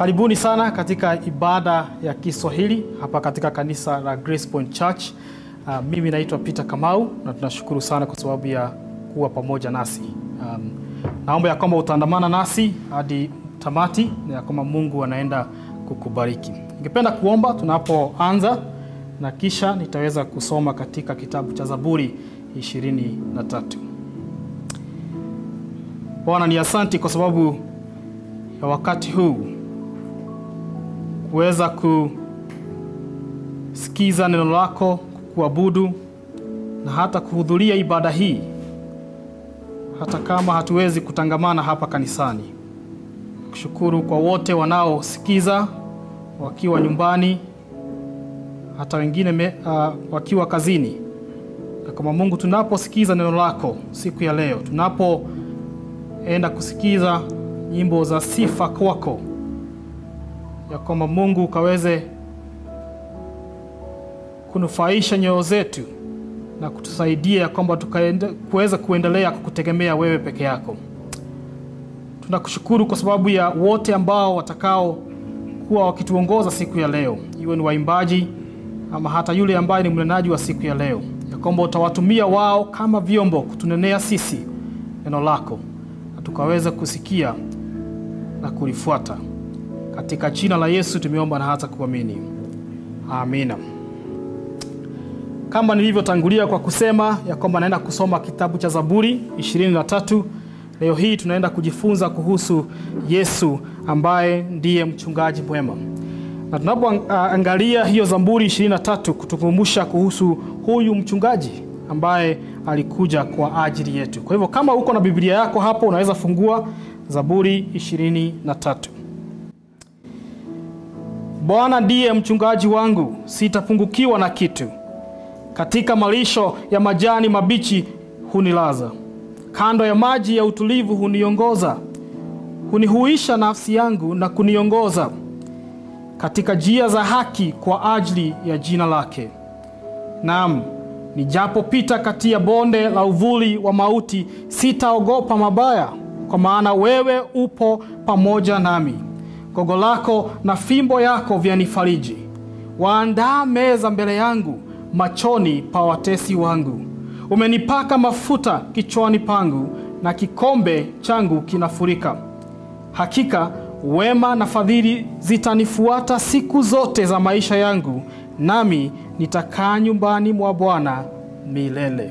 Karibuni sana katika ibada ya Kiswahili hapa katika kanisa la Grace Point Church. Uh, mimi naitwa Peter Kamau na tunashukuru sana kwa sababu ya kuwa pamoja nasi. Um, naomba ya kwamba utaandamana nasi hadi tamati na ya kwamba Mungu anaenda kukubariki. Ningependa kuomba tunapoanza na kisha nitaweza kusoma katika kitabu cha Zaburi 23. Bwana ni asanti kwa sababu ya wakati huu kuweza kusikiza neno lako, kuabudu na hata kuhudhuria ibada hii, hata kama hatuwezi kutangamana hapa kanisani. Kushukuru kwa wote wanaosikiza wakiwa nyumbani, hata wengine me, uh, wakiwa kazini. Na kama Mungu, tunaposikiza neno lako siku ya leo, tunapoenda kusikiza nyimbo za sifa kwako, ya kwamba Mungu ukaweze kunufaisha nyoyo zetu na kutusaidia ya kwamba kuweza kuendelea kukutegemea wewe peke yako. Tunakushukuru kwa sababu ya wote ambao watakao kuwa wakituongoza siku ya leo, iwe ni waimbaji ama hata yule ambaye ni mnenaji wa siku ya leo, ya kwamba utawatumia wao kama vyombo kutunenea sisi neno lako na tukaweza kusikia na kulifuata. Katika jina la Yesu tumeomba na hata kuamini, amina. Kama nilivyotangulia kwa kusema ya kwamba naenda kusoma kitabu cha Zaburi 23. Leo hii tunaenda kujifunza kuhusu Yesu ambaye ndiye mchungaji mwema, na tunapoangalia uh, hiyo Zaburi 23 kutukumbusha kuhusu huyu mchungaji ambaye alikuja kwa ajili yetu. Kwa hivyo kama uko na Biblia yako hapo, unaweza fungua Zaburi 23. Bwana ndiye mchungaji wangu, sitapungukiwa na kitu. Katika malisho ya majani mabichi hunilaza, kando ya maji ya utulivu huniongoza. Hunihuisha nafsi yangu na kuniongoza katika njia za haki kwa ajili ya jina lake. Naam, nijapopita kati ya bonde la uvuli wa mauti, sitaogopa mabaya, kwa maana wewe upo pamoja nami. Gogo lako na fimbo yako vyanifariji. Waandaa meza mbele yangu machoni pa watesi wangu. Umenipaka mafuta kichwani pangu, na kikombe changu kinafurika. Hakika wema na fadhili zitanifuata siku zote za maisha yangu, nami nitakaa nyumbani mwa Bwana milele.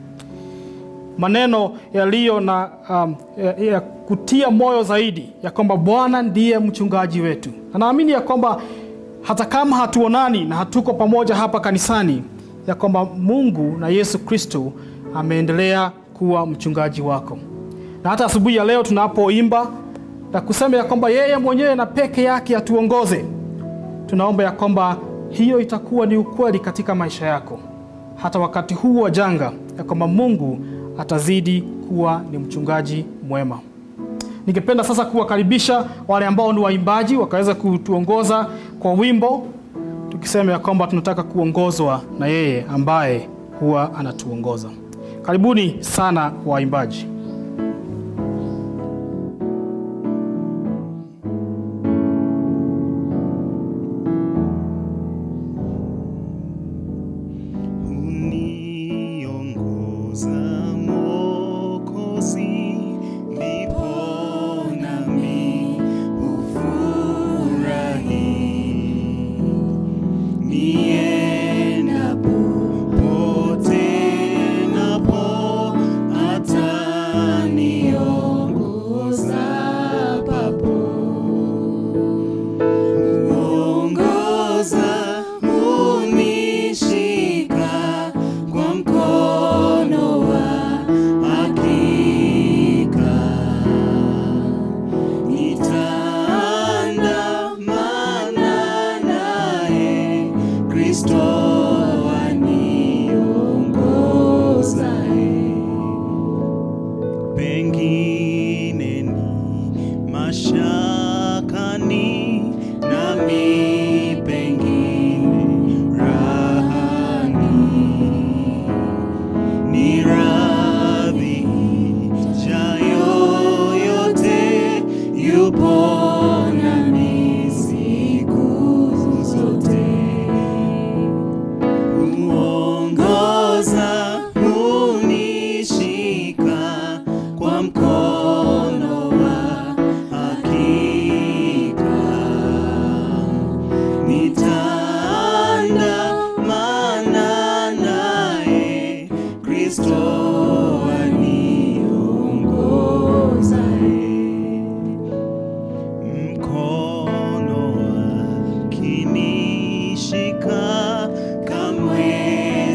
Maneno yaliyo na um, ya, ya kutia moyo zaidi ya kwamba Bwana ndiye mchungaji wetu, na naamini ya kwamba hata kama hatuonani na hatuko pamoja hapa kanisani, ya kwamba Mungu na Yesu Kristo ameendelea kuwa mchungaji wako. Na hata asubuhi ya leo tunapoimba na kusema ya kwamba yeye mwenyewe na peke yake atuongoze, tunaomba ya kwamba hiyo itakuwa ni ukweli katika maisha yako, hata wakati huu wa janga, ya kwamba Mungu atazidi kuwa ni mchungaji mwema. Ningependa sasa kuwakaribisha wale ambao ni waimbaji wakaweza kutuongoza kwa wimbo, tukisema ya kwamba tunataka kuongozwa na yeye ambaye huwa anatuongoza. Karibuni sana waimbaji. yupo nami ukinishika kamwe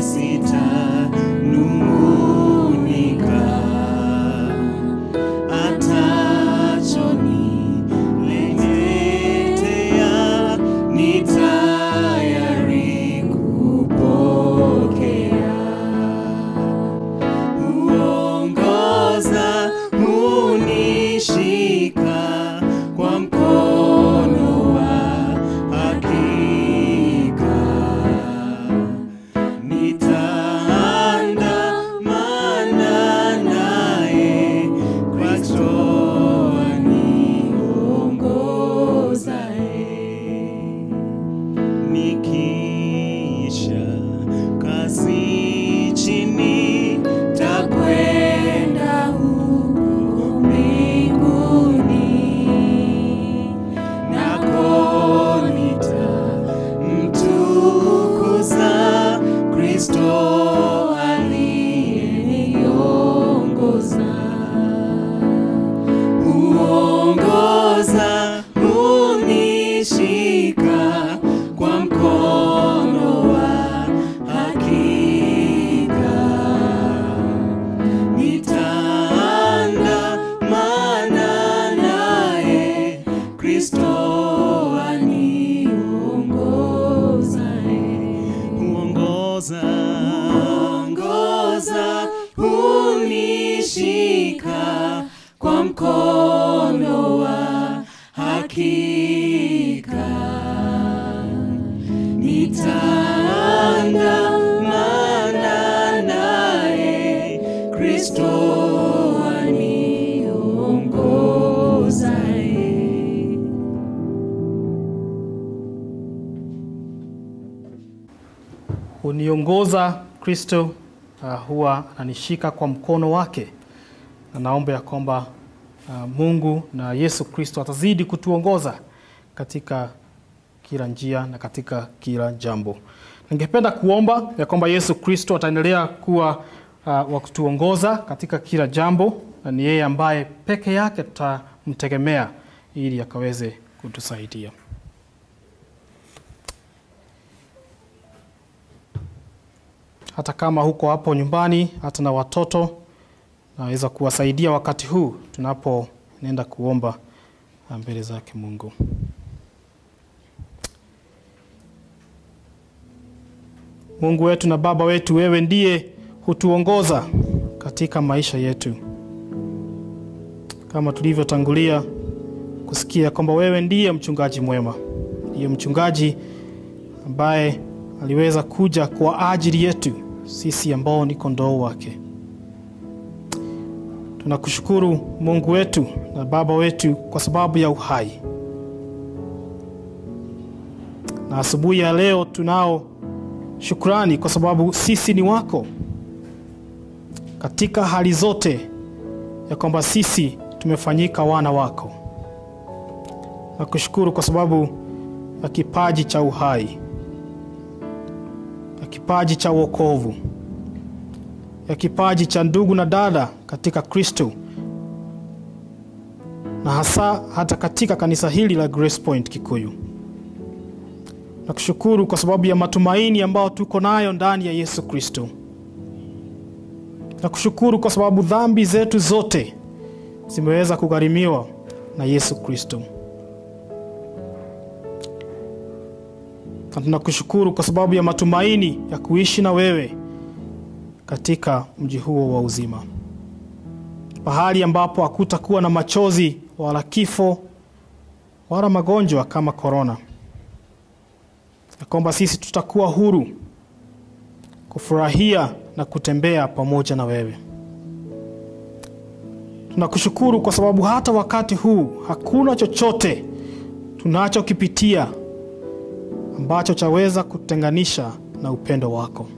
sitanung'unika atachoniletea ni tayari kupokea huongoza hunishika kwa mkono wa hakika nitaandamana naye Kristo aniongozaye nikiisha kazi chini takwenda huko mbinguni nako nitamtukuza Kristo aliyeniongoza huongoza hunishika kwa mkono wa hakika nitaandamana naye Kristo aniongozaye huongoza ongoza hunishika kwa mkono wa hakika nitaandamana naye Kristo aniongozaye huniongoza Kristo uh, huwa ananishika kwa mkono wake, na naomba ya kwamba uh, Mungu na Yesu Kristo atazidi kutuongoza katika kila njia na katika kila jambo. Ningependa kuomba ya kwamba Yesu Kristo ataendelea kuwa uh, wa kutuongoza katika kila jambo, na ni yeye ambaye peke yake tutamtegemea ili akaweze kutusaidia. hata kama huko hapo nyumbani, hata na watoto, naweza kuwasaidia wakati huu tunapoenda kuomba mbele zake Mungu. Mungu wetu na Baba wetu, wewe ndiye hutuongoza katika maisha yetu, kama tulivyotangulia kusikia kwamba wewe ndiye mchungaji mwema, ndiye mchungaji ambaye aliweza kuja kwa ajili yetu sisi ambao ni kondoo wake. Tunakushukuru Mungu wetu na Baba wetu kwa sababu ya uhai, na asubuhi ya leo tunao shukrani kwa sababu sisi ni wako katika hali zote, ya kwamba sisi tumefanyika wana wako. Nakushukuru kwa sababu ya kipaji cha uhai ya kipaji cha wokovu, ya kipaji cha ndugu na dada katika Kristo, na hasa hata katika kanisa hili la Grace Point Kikuyu. Nakushukuru kwa sababu ya matumaini ambayo tuko nayo ndani ya Yesu Kristo. Nakushukuru kwa sababu dhambi zetu zote zimeweza kugharimiwa na Yesu Kristo. na tunakushukuru kwa sababu ya matumaini ya kuishi na wewe katika mji huo wa uzima, pahali ambapo hakutakuwa na machozi wala kifo wala magonjwa kama korona, na kwamba sisi tutakuwa huru kufurahia na kutembea pamoja na wewe. Tunakushukuru kwa sababu hata wakati huu hakuna chochote tunachokipitia ambacho chaweza kutenganisha na upendo wako,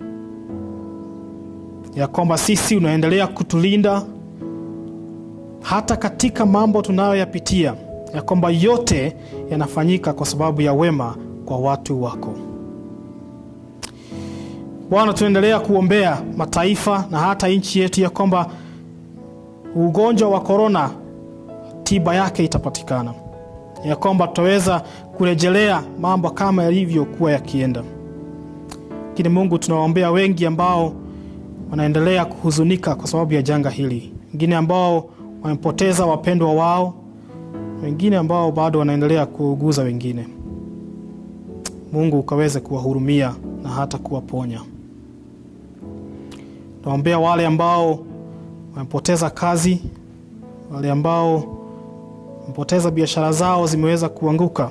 ya kwamba sisi unaendelea kutulinda hata katika mambo tunayoyapitia, ya kwamba yote yanafanyika kwa sababu ya wema kwa watu wako. Bwana, tunaendelea kuombea mataifa na hata nchi yetu, ya kwamba ugonjwa wa korona tiba yake itapatikana, ya kwamba tutaweza kurejelea mambo kama yalivyokuwa yakienda. Lakini Mungu, tunawaombea wengi ambao wanaendelea kuhuzunika kwa sababu ya janga hili, wengine ambao wamepoteza wapendwa wao, wengine ambao bado wanaendelea kuuguza wengine. Mungu ukaweze kuwahurumia na hata kuwaponya. Naombea wale ambao wamepoteza kazi, wale ambao wamepoteza biashara zao zimeweza kuanguka,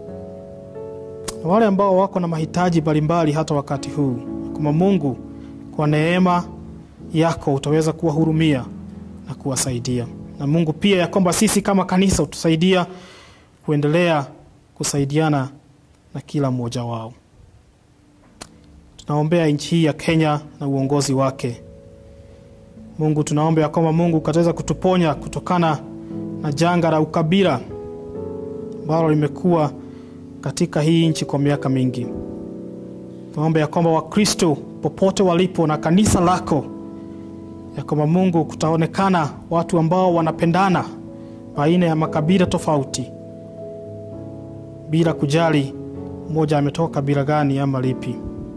na wale ambao wako na mahitaji mbalimbali hata wakati huu, kama Mungu kwa neema yako utaweza kuwahurumia na kuwasaidia, na Mungu pia ya kwamba sisi kama kanisa utusaidia kuendelea kusaidiana na kila mmoja wao. Tunaombea nchi hii ya Kenya na uongozi wake. Mungu, tunaomba ya kwamba Mungu kataweza kutuponya kutokana na janga la ukabila ambalo limekuwa katika hii nchi kwa miaka mingi. Tunaomba ya kwamba Wakristo popote walipo na kanisa lako, ya kwamba Mungu kutaonekana watu ambao wanapendana baina ya makabila tofauti bila kujali mmoja ametoka kabila gani ama lipi.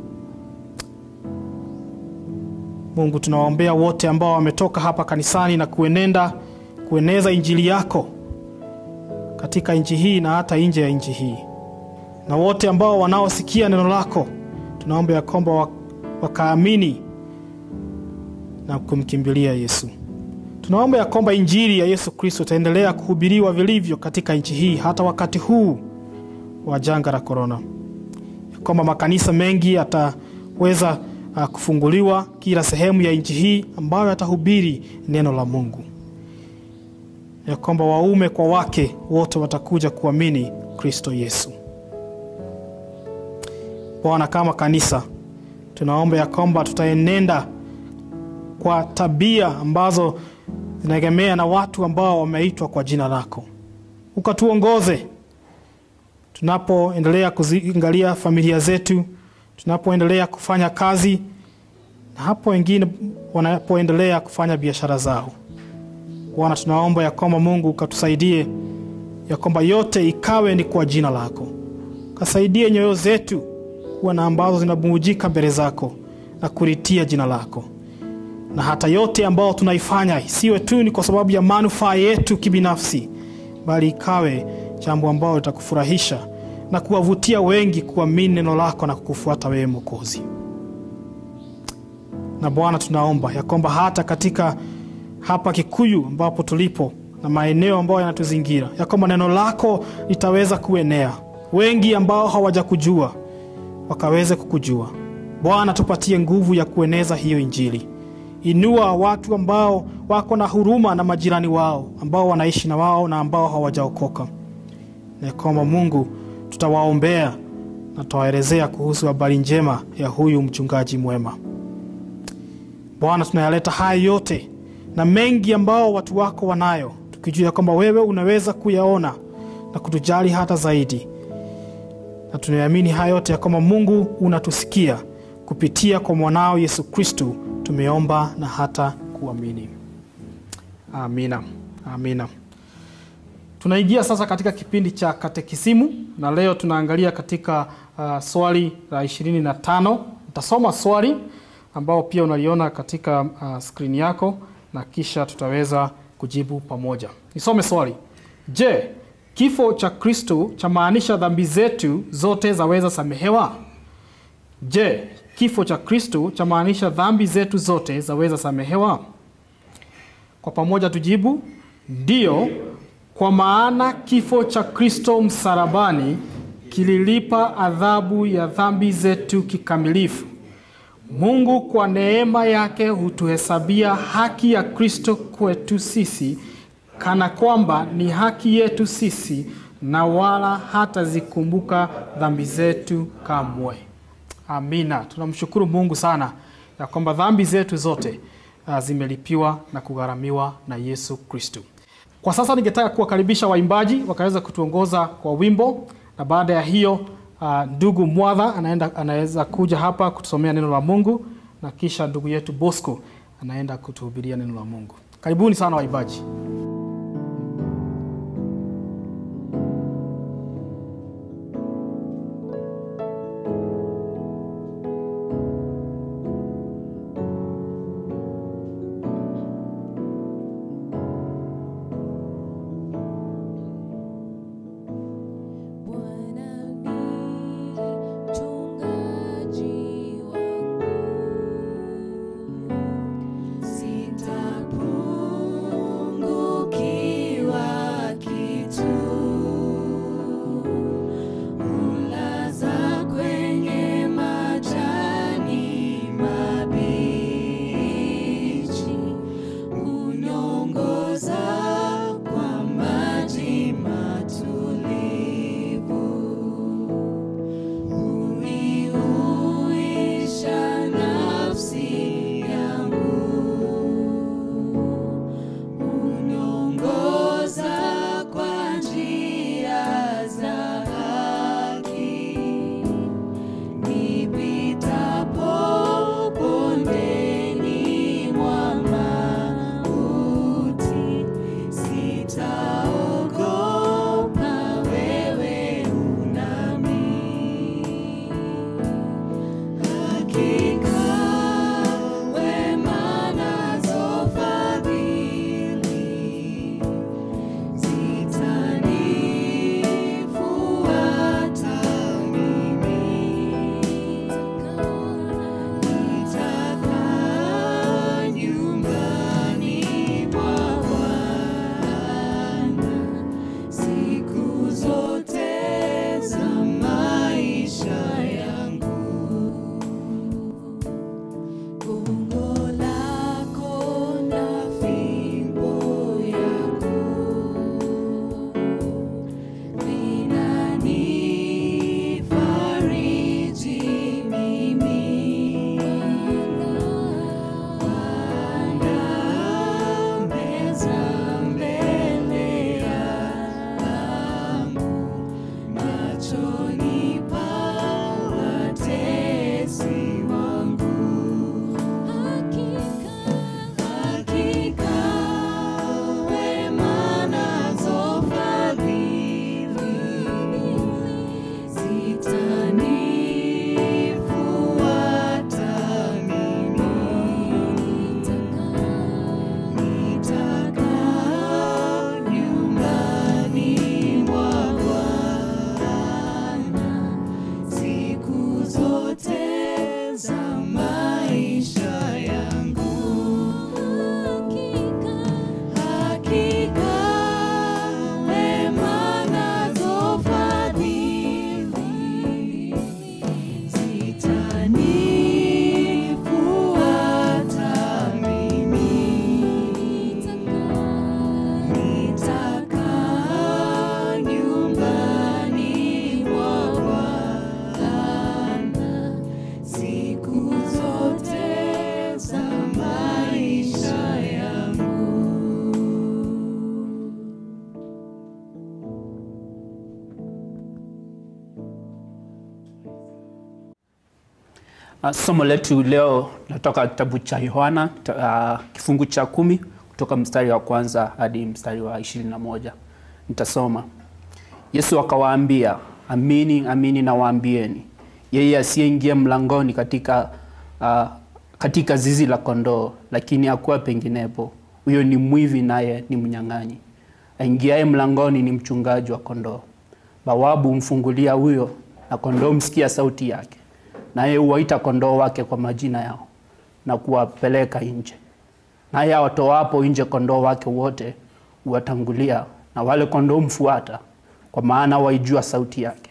Mungu, tunawaombea wote ambao wametoka hapa kanisani na kuenenda kueneza injili yako katika nchi hii na hata nje ya nchi hii, na wote ambao wanaosikia neno lako, tunaomba ya kwamba wakaamini na kumkimbilia Yesu. Tunaomba ya kwamba injili ya Yesu Kristo itaendelea kuhubiriwa vilivyo katika nchi hii hata wakati huu wa janga la korona, ya kwamba makanisa mengi yataweza uh, kufunguliwa kila sehemu ya nchi hii ambayo yatahubiri neno la Mungu, ya kwamba waume kwa wake wote watakuja kuamini Kristo Yesu. Bwana, kama kanisa tunaomba ya kwamba tutaenenda kwa tabia ambazo zinaegemea na watu ambao wameitwa kwa jina lako, ukatuongoze tunapoendelea kuziangalia familia zetu, tunapoendelea kufanya kazi na hapo wengine wanapoendelea kufanya biashara zao. Bwana, tunaomba ya kwamba Mungu ukatusaidie ya kwamba yote ikawe ni kwa jina lako, kasaidie nyoyo zetu kuwa na ambazo zinabubujika mbele zako na kuritia jina lako, na hata yote ambayo tunaifanya isiwe tu ni kwa sababu ya manufaa yetu kibinafsi, bali ikawe jambo ambalo litakufurahisha na kuwavutia wengi kuamini neno lako na kukufuata wewe Mwokozi. Na Bwana, tunaomba ya kwamba hata katika hapa Kikuyu ambapo tulipo na maeneo ambayo yanatuzingira, ya kwamba neno lako litaweza kuenea, wengi ambao hawajakujua wakaweze kukujua. Bwana, tupatie nguvu ya kueneza hiyo Injili. Inua watu ambao wako na huruma na majirani wao ambao wanaishi na wao na ambao hawajaokoka na kwamba Mungu tutawaombea na tutawaelezea kuhusu habari njema ya huyu mchungaji mwema. Bwana, tunayaleta haya yote na mengi ambao watu wako wanayo, tukijua kwamba wewe unaweza kuyaona na kutujali hata zaidi, na tunaamini haya yote ya kwamba Mungu unatusikia kupitia kwa mwanao Yesu Kristu. Tumeomba na hata kuamini. Amina, amina. Tunaingia sasa katika kipindi cha katekisimu na leo tunaangalia katika uh, swali la ishirini na tano. Nitasoma swali ambao pia unaliona katika uh, skrini yako na kisha tutaweza kujibu pamoja. Nisome swali. Je, kifo cha Kristo chamaanisha dhambi zetu zote zaweza samehewa? Je, kifo cha Kristo chamaanisha dhambi zetu zote zaweza samehewa? Kwa pamoja tujibu ndiyo, kwa maana kifo cha Kristo msalabani kililipa adhabu ya dhambi zetu kikamilifu. Mungu kwa neema yake hutuhesabia haki ya Kristo kwetu sisi, kana kwamba ni haki yetu sisi, na wala hatazikumbuka dhambi zetu kamwe. Amina. Tunamshukuru Mungu sana ya kwamba dhambi zetu zote uh, zimelipiwa na kugharamiwa na Yesu Kristo. Kwa sasa ningetaka kuwakaribisha waimbaji wakaweza kutuongoza kwa wimbo, na baada ya hiyo uh, ndugu Mwadha anaenda anaweza kuja hapa kutusomea neno la Mungu, na kisha ndugu yetu Bosco anaenda kutuhubiria neno la Mungu. Karibuni sana waimbaji. Uh, somo letu leo natoka kitabu cha Yohana uh, kifungu cha kumi kutoka mstari wa kwanza hadi mstari wa ishirini na moja. Nitasoma. Yesu akawaambia, amini amini nawaambieni, yeye asiyeingia mlangoni katika, uh, katika zizi la kondoo, lakini akuwa penginepo, huyo ni mwivi, naye ni mnyang'anyi. Aingiaye mlangoni ni mchungaji wa kondoo. Bawabu humfungulia huyo, na kondoo msikia sauti yake, naye huwaita kondoo wake kwa majina yao na kuwapeleka nje. Naye awatoapo nje kondoo wake wote huwatangulia, na wale kondoo mfuata, kwa maana waijua sauti yake.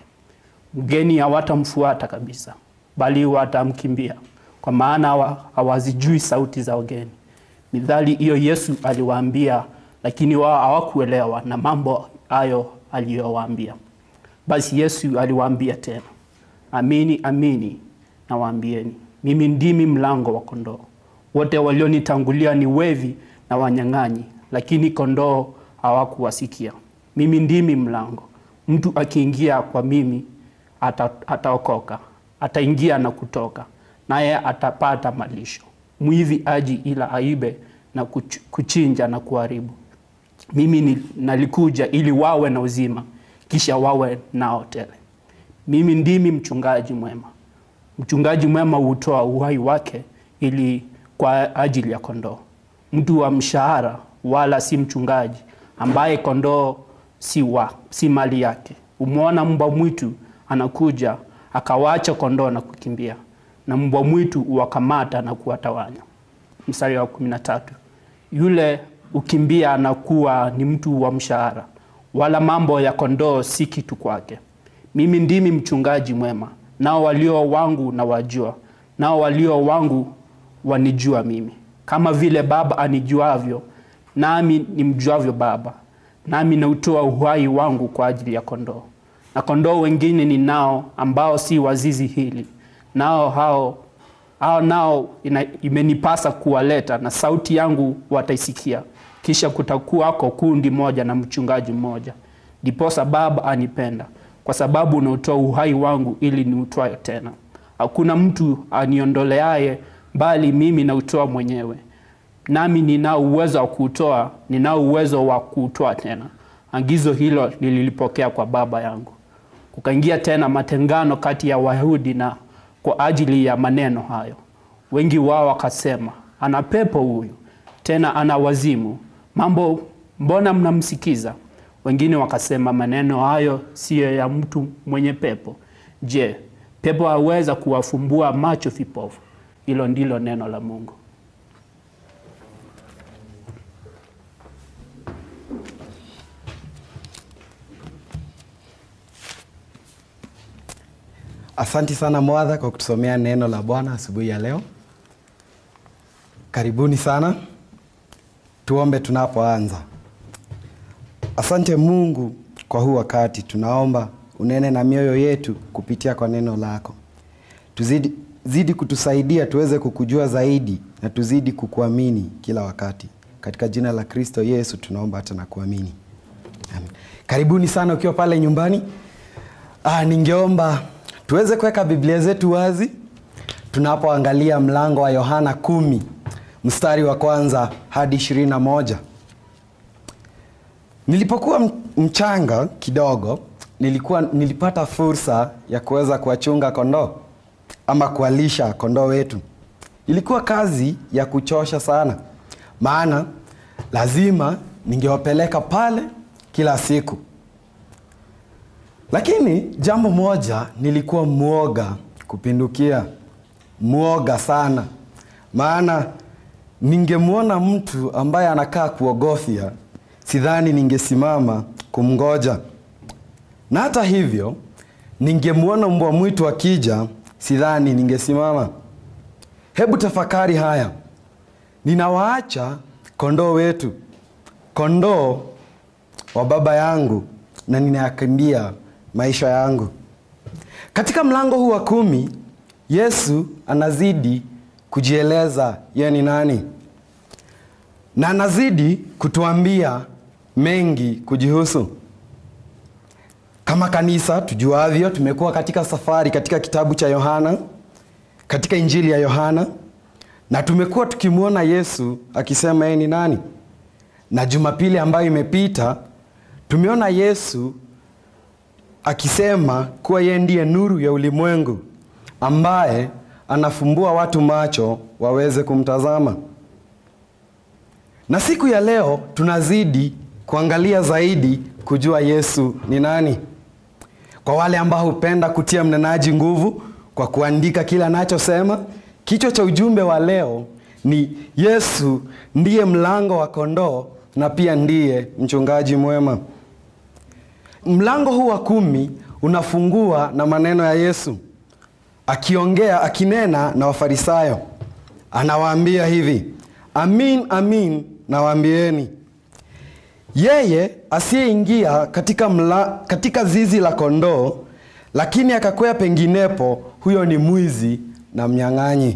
Mgeni hawatamfuata kabisa, bali watamkimbia, kwa maana hawa- hawazijui sauti za wageni. Mithali hiyo Yesu aliwaambia, lakini wao hawakuelewa na mambo hayo aliyowaambia. Basi Yesu aliwaambia tena, amini amini nawaambieni, mimi ndimi mlango wa kondoo. Wote walionitangulia ni wevi na wanyang'anyi, lakini kondoo hawakuwasikia. Mimi ndimi mlango. Mtu akiingia kwa mimi ata- ataokoka, ataingia na kutoka, naye atapata malisho. Mwivi aji ila aibe na kuch- kuchinja na kuharibu. Mimi ni, nalikuja ili wawe na uzima, kisha wawe nao tele. Mimi ndimi mchungaji mwema. Mchungaji mwema hutoa uhai wake ili kwa ajili ya kondoo. Mtu wa mshahara wala si mchungaji, ambaye kondoo si, wa, si mali yake. Umwona mbwa mwitu anakuja, akawacha kondoo na kukimbia, na mbwa mwitu huwakamata na kuwatawanya. Mstari wa kumi na tatu yule ukimbia anakuwa ni mtu wa mshahara, wala mambo ya kondoo si kitu kwake. Mimi ndimi mchungaji mwema, nao walio wangu na wajua, nao walio wangu wanijua mimi, kama vile Baba anijuavyo, nami nimjuavyo Baba, nami nautoa uhai wangu kwa ajili ya kondoo. Na kondoo wengine ninao ambao si wa zizi hili, nao hao hao nao ina, imenipasa kuwaleta na sauti yangu wataisikia. Kisha kutakuwako kundi moja na mchungaji mmoja. Ndiposa Baba anipenda kwa sababu unautoa uhai wangu ili niutwae tena. Hakuna mtu aniondoleaye, bali mimi nautoa mwenyewe. Nami ninao uwezo wa kuutoa, ninao uwezo wa kuutoa tena. Agizo hilo nililipokea kwa Baba yangu. Kukaingia tena matengano kati ya Wayahudi na kwa ajili ya maneno hayo. Wengi wao wakasema, ana pepo huyu, tena ana wazimu. Mambo mbona mnamsikiza? Wengine wakasema, maneno hayo siyo ya mtu mwenye pepo. Je, pepo aweza kuwafumbua macho vipofu? Hilo ndilo neno la Mungu. Asanti sana Mwadha kwa kutusomea neno la Bwana asubuhi ya leo. Karibuni sana, tuombe tunapoanza. Asante Mungu kwa huu wakati, tunaomba unene na mioyo yetu kupitia kwa neno lako. Tuzidi zidi kutusaidia tuweze kukujua zaidi na tuzidi kukuamini kila wakati. Katika jina la Kristo Yesu tunaomba hata na kuamini. Amen. Karibuni sana ukiwa pale nyumbani. Ah, ningeomba tuweze kuweka Biblia zetu wazi tunapoangalia mlango wa Yohana kumi mstari wa kwanza hadi ishirini na moja. Nilipokuwa m- mchanga kidogo nilikuwa nilipata fursa ya kuweza kuwachunga kondoo ama kuwalisha kondoo wetu. Ilikuwa kazi ya kuchosha sana, maana lazima ningewapeleka pale kila siku. Lakini jambo moja, nilikuwa mwoga kupindukia, mwoga sana, maana ningemwona mtu ambaye anakaa kuogofya, sidhani ningesimama kumngoja, na hata hivyo ningemwona mbwa mwitu akija, sidhani ningesimama. Hebu tafakari haya, ninawaacha kondoo wetu, kondoo wa baba yangu, na ninayakimbia maisha yangu. Katika mlango huu wa kumi, Yesu anazidi kujieleza yeye ni nani, na anazidi kutuambia mengi kujihusu. Kama kanisa tujuavyo, tumekuwa katika safari katika kitabu cha Yohana katika Injili ya Yohana na tumekuwa tukimwona Yesu akisema yeye ni nani, na Jumapili ambayo imepita tumeona Yesu akisema kuwa yeye ndiye nuru ya ulimwengu ambaye anafumbua watu macho waweze kumtazama. Na siku ya leo tunazidi kuangalia zaidi kujua Yesu ni nani. Kwa wale ambao hupenda kutia mnenaji nguvu kwa kuandika kila anachosema, kichwa cha ujumbe wa leo ni Yesu ndiye mlango wa kondoo na pia ndiye mchungaji mwema. Mlango huu wa kumi unafungua na maneno ya Yesu akiongea, akinena na Wafarisayo, anawaambia hivi: amin amin nawaambieni, yeye asiyeingia katika, mla, katika zizi la kondoo lakini akakwea penginepo, huyo ni mwizi na mnyang'anyi.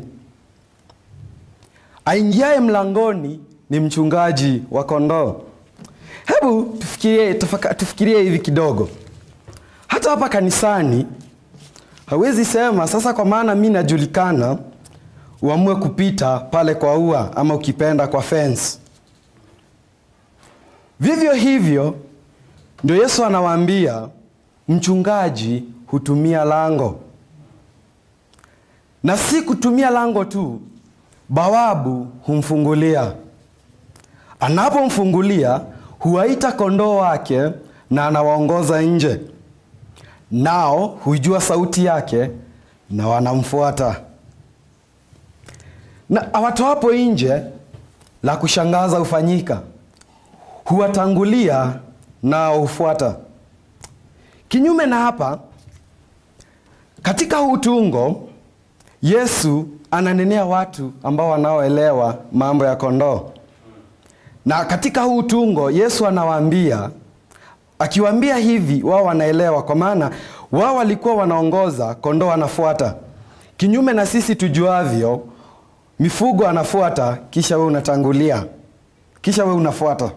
Aingiaye mlangoni ni mchungaji wa kondoo. Hebu tufikirie, tufaka, tufikirie hivi kidogo. Hata hapa kanisani hawezi sema sasa, kwa maana mi najulikana, uamue kupita pale kwa ua ama ukipenda kwa fence. Vivyo hivyo ndio Yesu anawaambia mchungaji hutumia lango, na si kutumia lango tu, bawabu humfungulia. Anapomfungulia huwaita kondoo wake na anawaongoza nje, nao huijua sauti yake na wanamfuata. Na awatoapo nje, la kushangaza hufanyika, huwatangulia nao hufuata. Kinyume na hapa, katika huu tungo Yesu ananenea watu ambao wanaoelewa mambo ya kondoo, na katika huu tungo Yesu anawaambia, akiwaambia hivi, wao wanaelewa, kwa maana wao walikuwa wanaongoza, kondoo anafuata. Kinyume na sisi tujuavyo, mifugo anafuata, kisha we unatangulia, kisha we unafuata.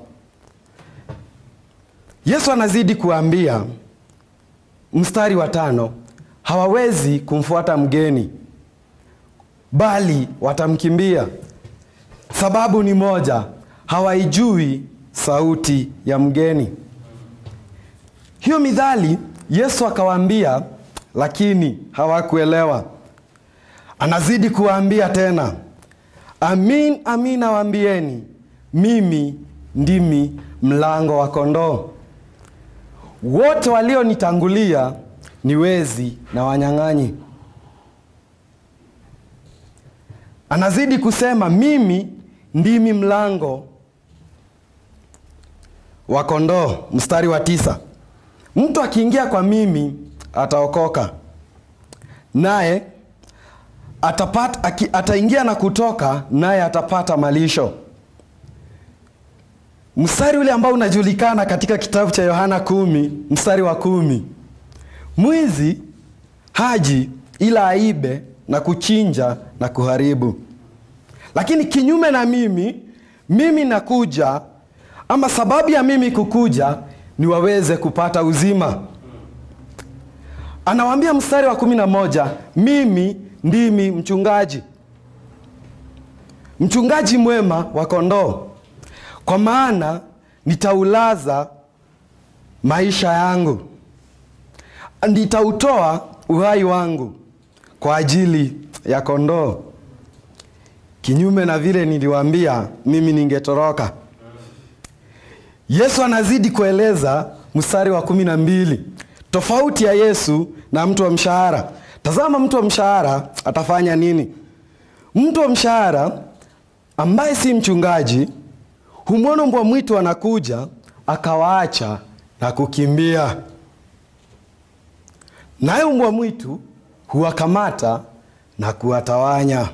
Yesu anazidi kuambia mstari wa tano, hawawezi kumfuata mgeni bali watamkimbia. Sababu ni moja, hawaijui sauti ya mgeni. Hiyo midhali Yesu akawaambia, lakini hawakuelewa. Anazidi kuwaambia tena, amin amin nawaambieni, mimi ndimi mlango wa kondoo. Wote walionitangulia ni wezi na wanyang'anyi. Anazidi kusema mimi ndimi mlango wa kondoo. Mstari wa tisa, mtu akiingia kwa mimi ataokoka, naye atapata, aki, ataingia na kutoka, naye atapata malisho. Mstari ule ambao unajulikana katika kitabu cha Yohana kumi mstari wa kumi mwizi haji ila aibe na kuchinja na kuharibu. Lakini kinyume na mimi, mimi nakuja, ama sababu ya mimi kukuja ni waweze kupata uzima. Anawaambia mstari wa kumi na moja, mimi ndimi mchungaji, mchungaji mwema wa kondoo, kwa maana nitaulaza maisha yangu, nitautoa uhai wangu kwa ajili ya kondoo. Kinyume na vile niliwaambia mimi ningetoroka. Yesu anazidi kueleza mstari wa kumi na mbili tofauti ya Yesu na mtu wa mshahara. Tazama, mtu wa mshahara atafanya nini? Mtu wa mshahara ambaye si mchungaji humwona mbwa mwitu anakuja, akawaacha na kukimbia, naye mbwa mwitu huwakamata na kuwatawanya.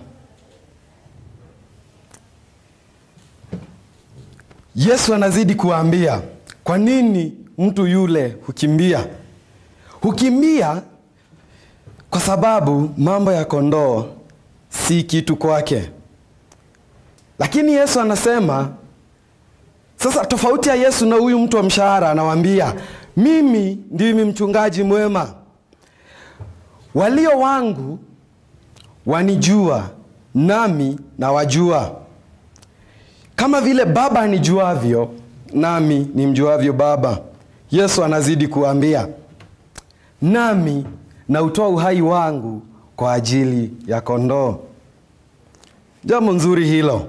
Yesu anazidi kuwaambia kwa nini mtu yule hukimbia. Hukimbia kwa sababu mambo ya kondoo si kitu kwake. Lakini Yesu anasema sasa, tofauti ya Yesu na huyu mtu wa mshahara, anawaambia mimi ndimi mchungaji mwema walio wangu wanijua nami nawajua, kama vile Baba anijuavyo nami nimjuavyo Baba. Yesu anazidi kuambia, nami nautoa uhai wangu kwa ajili ya kondoo. Jambo nzuri hilo.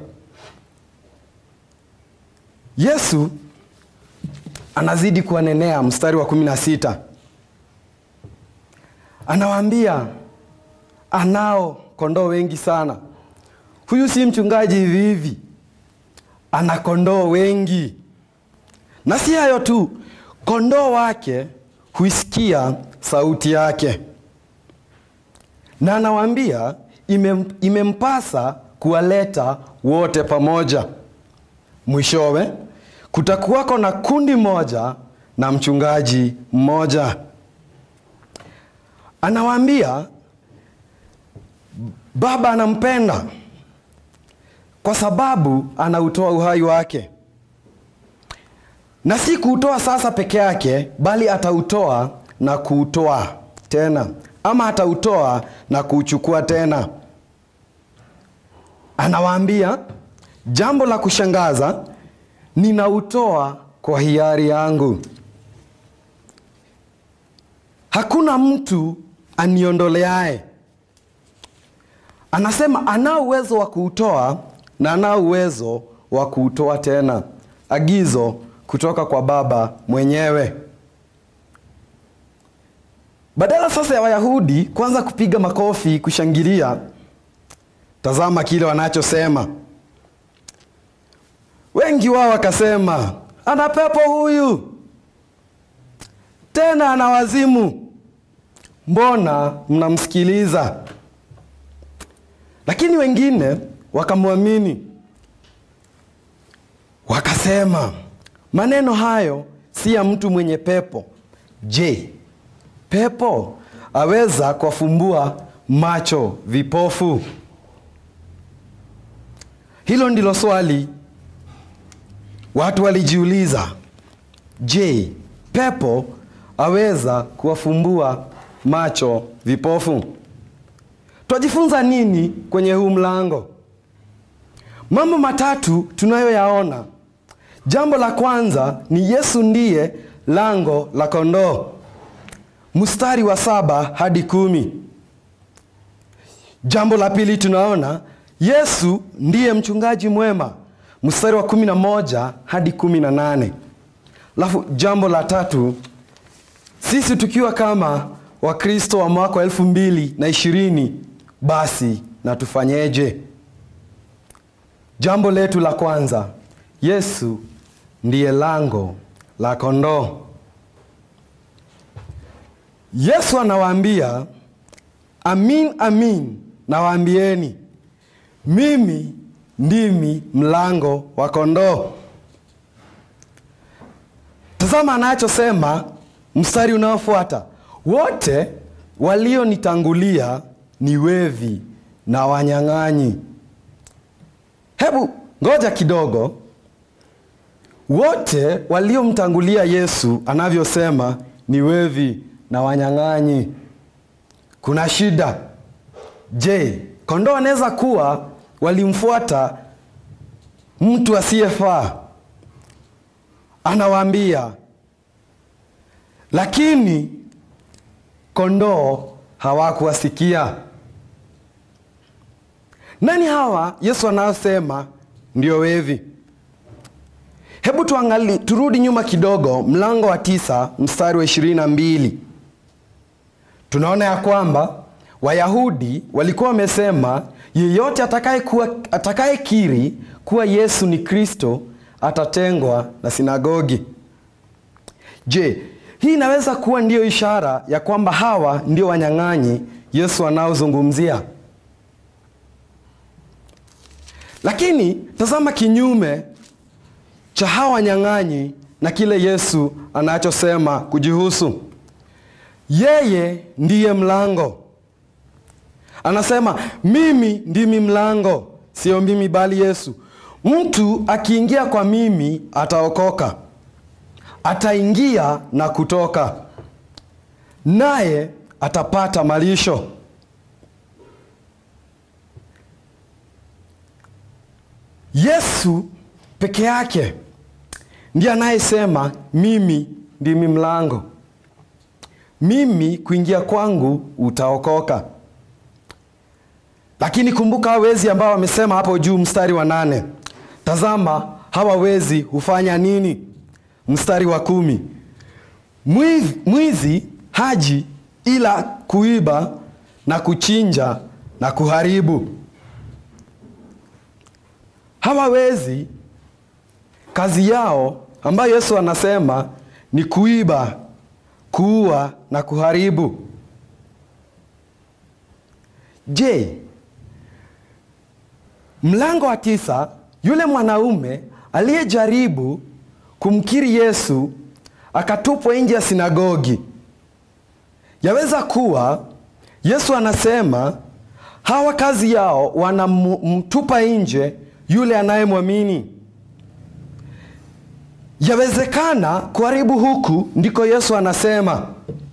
Yesu anazidi kuwanenea, mstari wa kumi na sita anawaambia anao kondoo wengi sana. Huyu si mchungaji hivi hivi, ana kondoo wengi, na si hayo tu, kondoo wake huisikia sauti yake, na anawaambia imem, imempasa kuwaleta wote pamoja. Mwishowe kutakuwako na kundi moja na mchungaji mmoja. Anawaambia Baba anampenda kwa sababu anautoa uhai wake, na si kuutoa sasa peke yake, bali atautoa na kuutoa tena, ama atautoa na kuuchukua tena. Anawaambia jambo la kushangaza, ninautoa kwa hiari yangu. Hakuna mtu aniondoleaye. Anasema anao uwezo wa kuutoa na anao uwezo wa kuutoa tena, agizo kutoka kwa Baba mwenyewe. Badala sasa ya Wayahudi kwanza kupiga makofi kushangilia, tazama kile wanachosema. Wengi wao wakasema, ana pepo huyu, tena ana wazimu, mbona mnamsikiliza? Lakini wengine wakamwamini, wakasema, maneno hayo si ya mtu mwenye pepo. Je, pepo aweza kuwafumbua macho vipofu? Hilo ndilo swali watu walijiuliza. Je, pepo aweza kuwafumbua macho vipofu? Twajifunza nini kwenye huu mlango? Mambo matatu tunayoyaona. Jambo la kwanza ni Yesu ndiye lango la kondoo, mstari wa saba hadi kumi. Jambo la pili tunaona Yesu ndiye mchungaji mwema, mstari wa kumi na moja hadi kumi na nane. Alafu jambo la tatu, sisi tukiwa kama Wakristo wa mwaka wa elfu mbili na ishirini basi na tufanyeje? Jambo letu la kwanza, Yesu ndiye lango la kondoo. Yesu anawaambia, amin amin nawaambieni, mimi ndimi mlango wa kondoo. Tazama anachosema mstari unaofuata, wote walionitangulia ni wevi na wanyang'anyi. Hebu ngoja kidogo. Wote waliomtangulia Yesu anavyosema ni wevi na wanyang'anyi, kuna shida. Je, kondoo anaweza kuwa walimfuata mtu asiyefaa? Anawaambia, lakini kondoo hawakuwasikia. Nani hawa Yesu anayosema ndio wevi? Hebu tuangali, turudi nyuma kidogo, mlango wa tisa mstari wa ishirini na mbili tunaona ya kwamba Wayahudi walikuwa wamesema yeyote atakayekiri atakaye kuwa Yesu ni Kristo atatengwa na sinagogi. Je, hii inaweza kuwa ndiyo ishara ya kwamba hawa ndio wanyang'anyi Yesu anaozungumzia? Lakini tazama kinyume cha hawa wanyang'anyi na kile Yesu anachosema kujihusu. Yeye ndiye mlango. Anasema mimi ndimi mlango, sio mimi bali Yesu. Mtu akiingia kwa mimi ataokoka, ataingia na kutoka, naye atapata malisho. Yesu peke yake ndiye anayesema mimi ndimi mlango, mimi kuingia kwangu utaokoka. Lakini kumbuka hawa wezi ambao wamesema hapo juu, mstari wa nane. Tazama hawa wezi hufanya nini? Mstari wa kumi, mwizi, mwizi haji ila kuiba na kuchinja na kuharibu. Hawa wezi kazi yao ambayo Yesu anasema ni kuiba, kuua na kuharibu. Je, mlango wa tisa, yule mwanaume aliyejaribu kumkiri Yesu akatupwa nje ya sinagogi, yaweza kuwa Yesu anasema hawa kazi yao wanamtupa nje yule anayemwamini. Yawezekana kuharibu huku ndiko Yesu anasema,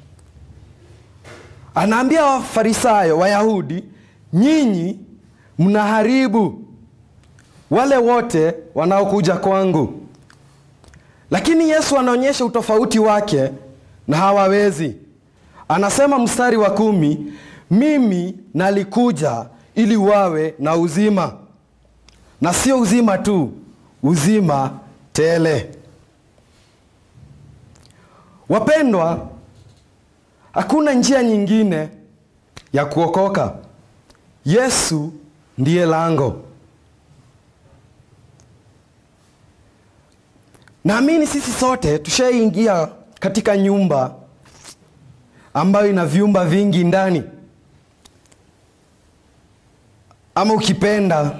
anaambia Wafarisayo, Wayahudi, nyinyi mnaharibu wale wote wanaokuja kwangu. Lakini Yesu anaonyesha utofauti wake na hawawezi. Anasema mstari wa kumi, mimi nalikuja ili wawe na uzima, na sio uzima tu, uzima tele. Wapendwa, hakuna njia nyingine ya kuokoka. Yesu ndiye lango. Naamini sisi sote tushaingia katika nyumba ambayo ina vyumba vingi ndani, ama ukipenda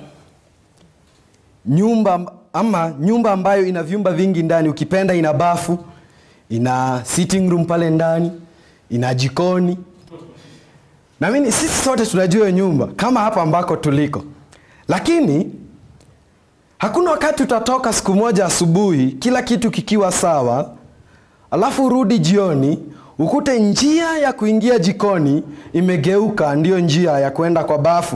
nyumba ama nyumba ambayo ina vyumba vingi ndani, ukipenda ina bafu, ina sitting room pale ndani, ina jikoni. Naamini sisi sote tunajua hiyo nyumba kama hapa ambako tuliko, lakini hakuna wakati utatoka siku moja asubuhi kila kitu kikiwa sawa, alafu urudi jioni ukute njia ya kuingia jikoni imegeuka ndiyo njia ya kwenda kwa bafu.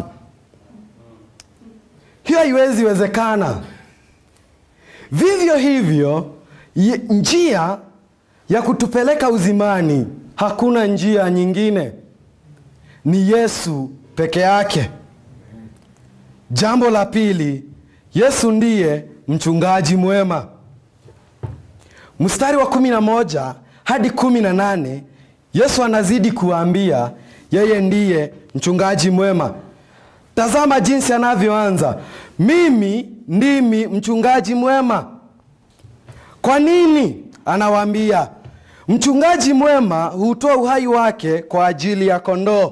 Hiyo haiwezi wezekana. Vivyo hivyo ye- njia ya kutupeleka uzimani, hakuna njia nyingine, ni Yesu peke yake. Jambo la pili, Yesu ndiye mchungaji mwema. Mstari wa kumi na moja hadi kumi na nane Yesu anazidi kuwaambia yeye ndiye mchungaji mwema. Tazama jinsi anavyoanza, mimi ndimi mchungaji mwema. Kwa nini? Anawaambia mchungaji mwema hutoa uhai wake kwa ajili ya kondoo,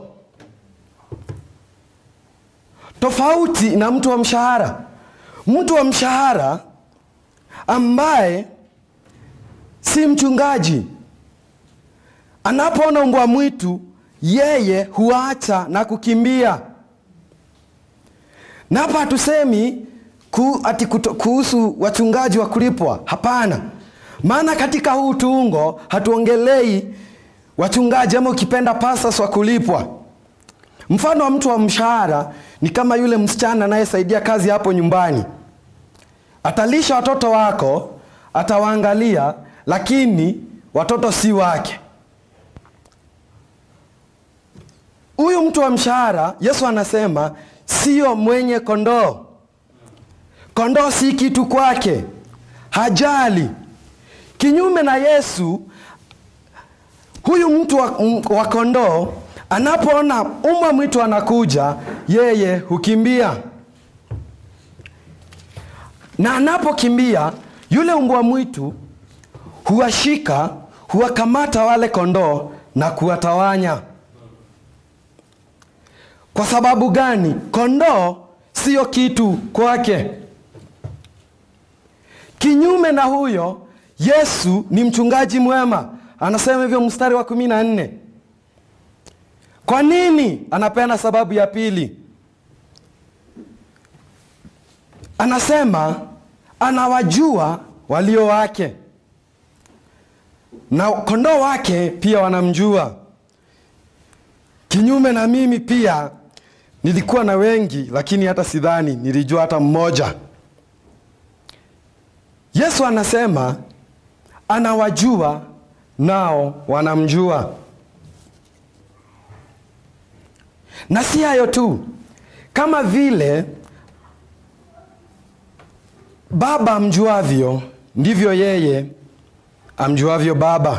tofauti na mtu wa mshahara. Mtu wa mshahara ambaye si mchungaji, anapoona mbwa mwitu, yeye huacha na kukimbia. Na hapa hatusemi ku, ati kuto, kuhusu wachungaji wa kulipwa. Hapana, maana katika huu tuungo hatuongelei wachungaji ama ukipenda pastors wa kulipwa. Mfano wa mtu wa mshahara ni kama yule msichana anayesaidia kazi hapo nyumbani. Atalisha watoto wako, atawaangalia, lakini watoto si wake. Huyu mtu wa mshahara, Yesu anasema sio mwenye kondoo. Kondoo si kitu kwake, hajali. Kinyume na Yesu, huyu mtu wa, wa kondoo anapoona umwa mwitu anakuja, yeye hukimbia, na anapokimbia yule mbwa mwitu huwashika, huwakamata wale kondoo na kuwatawanya. Kwa sababu gani? Kondoo sio kitu kwake. Kinyume na huyo, Yesu ni mchungaji mwema, anasema hivyo mstari wa kumi na nne. Kwa nini? Anapeana sababu ya pili, anasema anawajua walio wake na kondoo wake pia wanamjua. Kinyume na mimi pia nilikuwa na wengi, lakini hata sidhani nilijua hata mmoja. Yesu anasema anawajua nao wanamjua. Na si hayo tu, kama vile Baba amjuavyo ndivyo yeye amjuavyo Baba,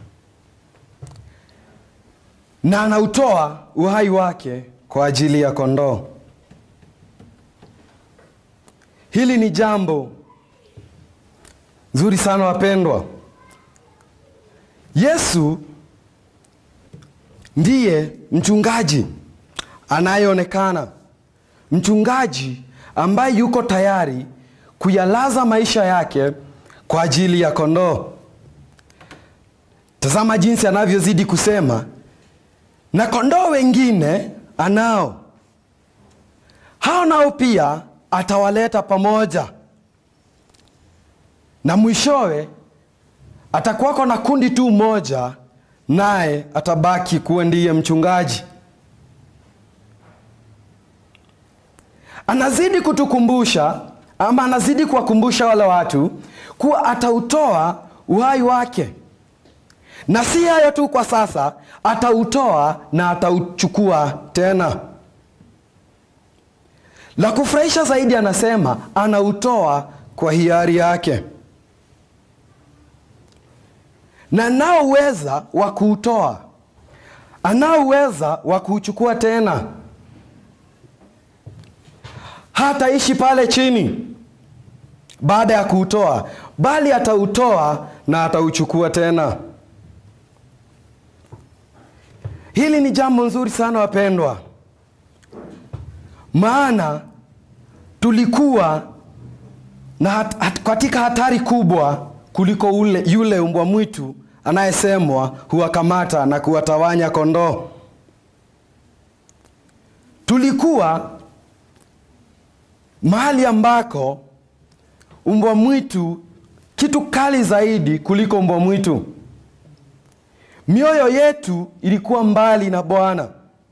na anautoa uhai wake kwa ajili ya kondoo. Hili ni jambo nzuri sana wapendwa. Yesu ndiye mchungaji anayeonekana, mchungaji ambaye yuko tayari kuyalaza maisha yake kwa ajili ya kondoo. Tazama jinsi anavyozidi kusema, na kondoo wengine anao, hao nao pia atawaleta pamoja, na mwishowe atakuwako na kundi tu moja, naye atabaki kuwa ndiye mchungaji. Anazidi kutukumbusha ama anazidi kuwakumbusha wale watu kuwa atautoa uhai wake, na si hayo tu, kwa sasa atautoa na atauchukua tena. La kufurahisha zaidi, anasema anautoa kwa hiari yake, na anao uweza wa kuutoa, anao uweza wa kuuchukua tena. Hataishi pale chini baada ya kuutoa, bali atautoa na atauchukua tena. Hili ni jambo nzuri sana wapendwa, maana tulikuwa na hat, hat, katika hatari kubwa kuliko ule, yule mbwa mwitu anayesemwa huwakamata na kuwatawanya kondoo. Tulikuwa mahali ambako mbwa mwitu kitu kali zaidi kuliko mbwa mwitu. Mioyo yetu ilikuwa mbali na Bwana.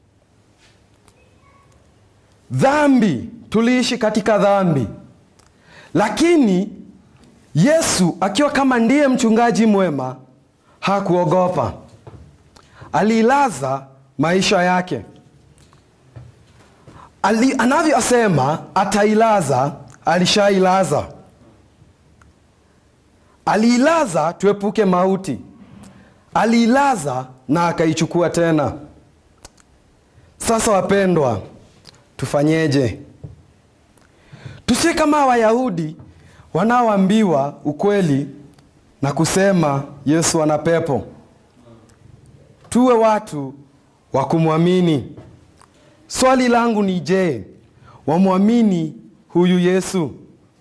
Dhambi, tuliishi katika dhambi, lakini Yesu akiwa kama ndiye mchungaji mwema hakuogopa, aliilaza maisha yake. Ali, anavyosema atailaza, alishailaza. Aliilaza tuepuke mauti, aliilaza na akaichukua tena. Sasa wapendwa, tufanyeje? Tusiwe kama Wayahudi wanaoambiwa ukweli na kusema Yesu ana pepo. Tuwe watu wa kumwamini. Swali langu ni je, wamwamini huyu Yesu?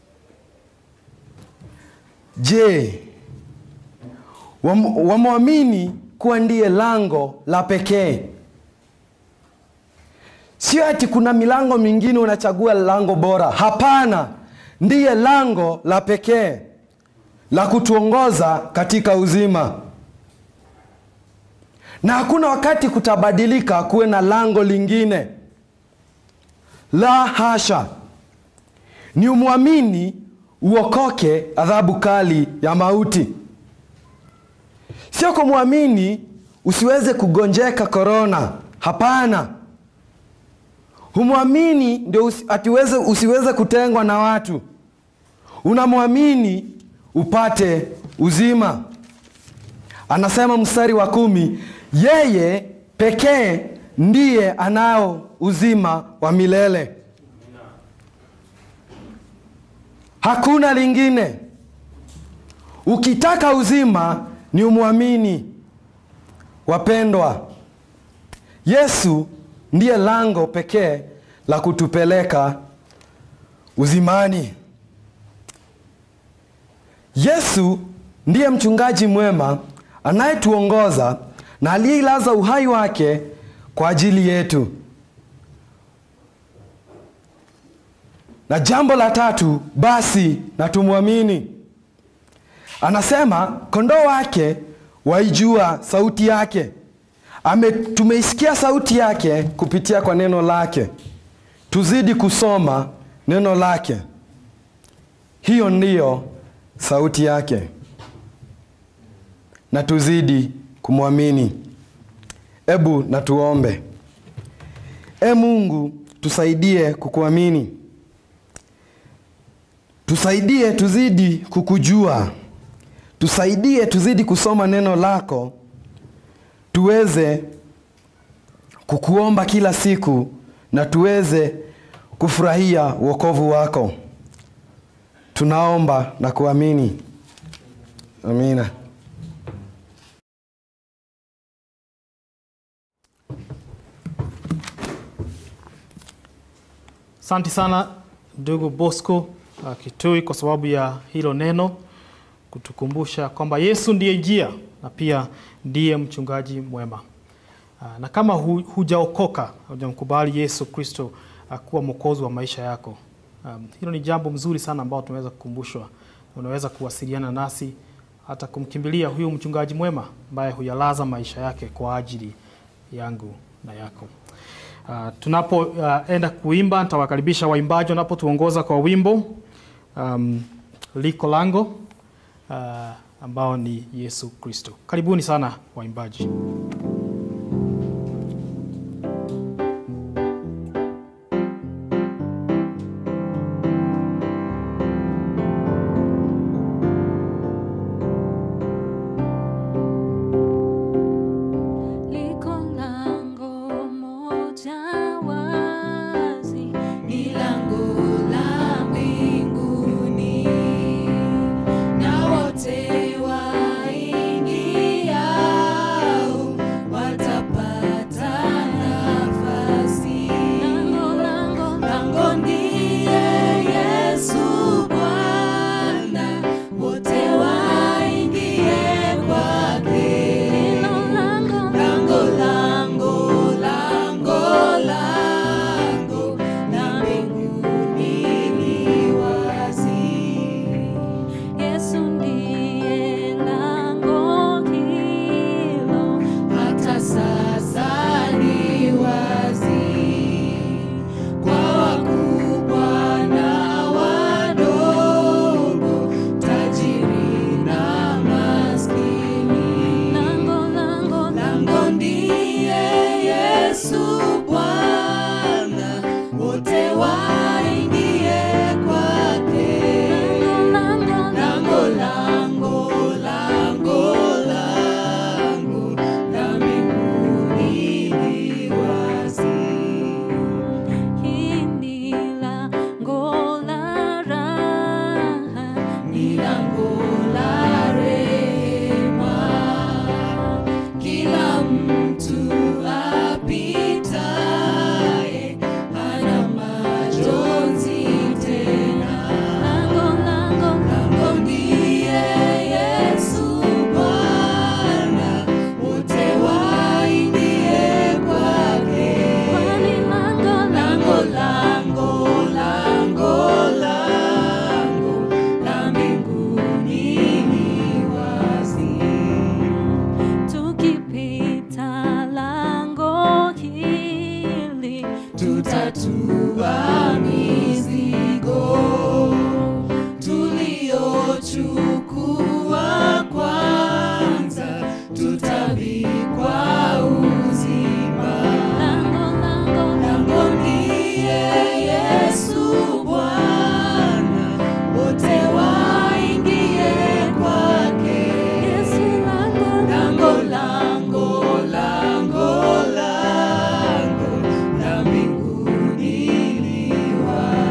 Je, wam- wamwamini kuwa ndiye lango la pekee? Sio ati kuna milango mingine unachagua lango bora. Hapana, ndiye lango la pekee la kutuongoza katika uzima, na hakuna wakati kutabadilika kuwe na lango lingine. La hasha, ni umwamini uokoke adhabu kali ya mauti, sio kumwamini usiweze kugonjeka korona. Hapana, humwamini ndio usi, atiweze, usiweze kutengwa na watu. Unamwamini upate uzima. Anasema mstari wa kumi, yeye pekee ndiye anao uzima wa milele, hakuna lingine. Ukitaka uzima ni umwamini. Wapendwa, Yesu ndiye lango pekee la kutupeleka uzimani. Yesu ndiye mchungaji mwema anayetuongoza na aliyeilaza uhai wake kwa ajili yetu. Na jambo la tatu, basi na tumwamini. Anasema kondoo wake waijua sauti yake. Ame, tumeisikia sauti yake kupitia kwa neno lake. Tuzidi kusoma neno lake. Hiyo ndiyo sauti yake na tuzidi kumwamini. Ebu na tuombe. E Mungu, tusaidie kukuamini, tusaidie tuzidi kukujua, tusaidie tuzidi kusoma neno lako, tuweze kukuomba kila siku na tuweze kufurahia wokovu wako. Tunaomba na kuamini, amina. Asante sana ndugu Bosco uh, Kitui kwa sababu ya hilo neno kutukumbusha kwamba Yesu ndiye njia na pia ndiye mchungaji mwema. Uh, na kama hu, hujaokoka hujamkubali Yesu Kristo uh, kuwa mwokozi wa maisha yako, um, hilo ni jambo mzuri sana ambao tunaweza kukumbushwa. Unaweza kuwasiliana nasi hata kumkimbilia huyu mchungaji mwema ambaye huyalaza maisha yake kwa ajili yangu na yako. Uh, tunapoenda uh, kuimba nitawakaribisha waimbaji wanapotuongoza kwa wimbo um, liko lango uh, ambao ni Yesu Kristo. Karibuni sana waimbaji. Liko lango moja wazi, ni lango la mbinguni, na wote waingiao watapata nafasi. lango lango Lango ndiye Yesu Bwana, wote waingie kwake. hilo lango Lango, lango, lango, lango la mbinguni li wazi. Yesu ndiye lango hilo, Hata sasa ni wazi kwa wakubwa na wadogo, tajiri na maskini. lango lango Lango ndiye Yesu Bwana, wote waingie kwake. lango Lango, lango, lango, lango la mbinguni li wazi. hili lango la raha, Ni lango la rehema, kila mtu apitaye hana majonzi tena. lango lango Lango ndiye Yesu Bwana, wote waingie kwake. kwani lango Lango, lango, lango, lango la mbinguni li wazi. tukipita lango hili Tutatua mizigo tuliochukua kwanza, tutavikwa uzima. lango lango Lango ndiye Yesu Bwana, wote waingie kwake. Yesu lango Lango, lango, lango, lango la mbinguni li wazi.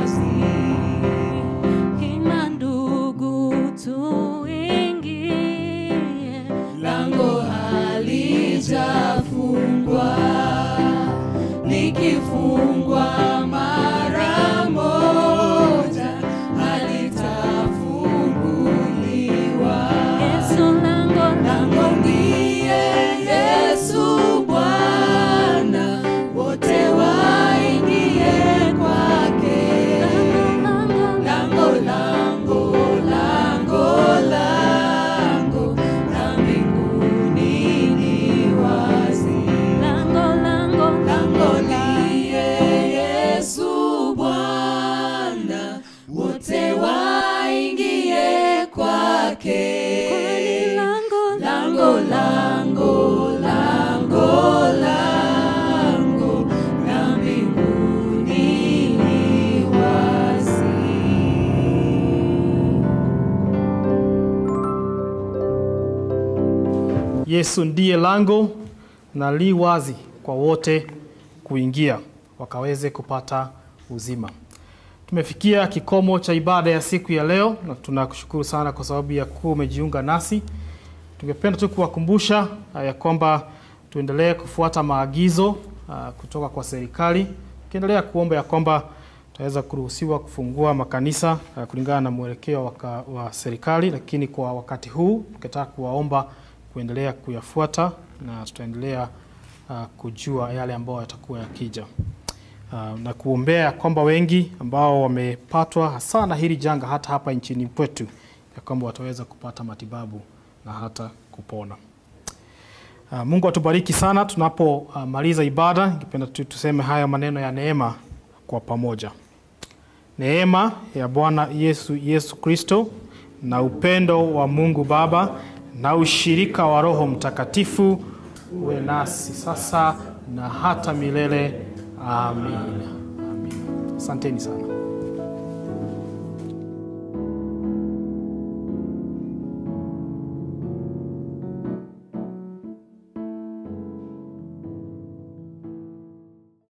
Yesu ndiye lango na li wazi kwa wote kuingia wakaweze kupata uzima. Tumefikia kikomo cha ibada ya siku ya leo na tunakushukuru sana kwa sababu ya kuwa umejiunga nasi. Tungependa tu kuwakumbusha uh, ya kwamba tuendelee kufuata maagizo uh, kutoka kwa serikali, tukiendelea kuomba ya kwamba tutaweza kuruhusiwa kufungua makanisa uh, kulingana na mwelekeo wa, ka- wa serikali, lakini kwa wakati huu tungetaka kuwaomba kuendelea kuyafuata na tutaendelea uh, kujua yale ambayo yatakuwa yakija uh, na kuombea kwamba wengi ambao wamepatwa hasa na hili janga hata hapa nchini kwetu ya kwamba wataweza kupata matibabu na hata kupona. Uh, Mungu atubariki sana tunapomaliza uh, ibada. Ningependa tu tuseme haya maneno ya neema kwa pamoja. Neema ya Bwana Yesu Yesu Kristo na upendo wa Mungu Baba na ushirika wa Roho Mtakatifu uwe nasi sasa na hata milele. Amina. Amina. Asanteni sana.